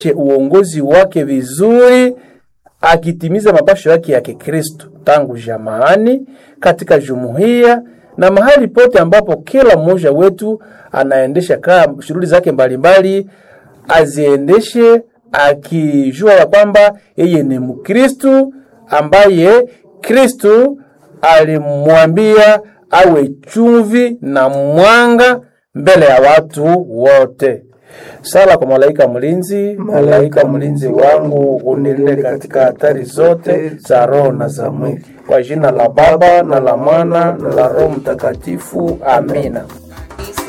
uongozi wake vizuri akitimiza mapasho yake ya Kikristo tangu jamaani, katika jumuiya na mahali pote ambapo kila mmoja wetu anaendesha kaa shughuli zake mbalimbali, aziendeshe akijua ya kwamba yeye ni Mkristu ambaye Kristu alimwambia awe chumvi na mwanga mbele ya watu wote. Sala kwa malaika mlinzi. Malaika mlinzi wangu, unilinde katika hatari zote za roho na za mwili, kwa jina la Baba na la Mwana na la Roho Mtakatifu. Amina.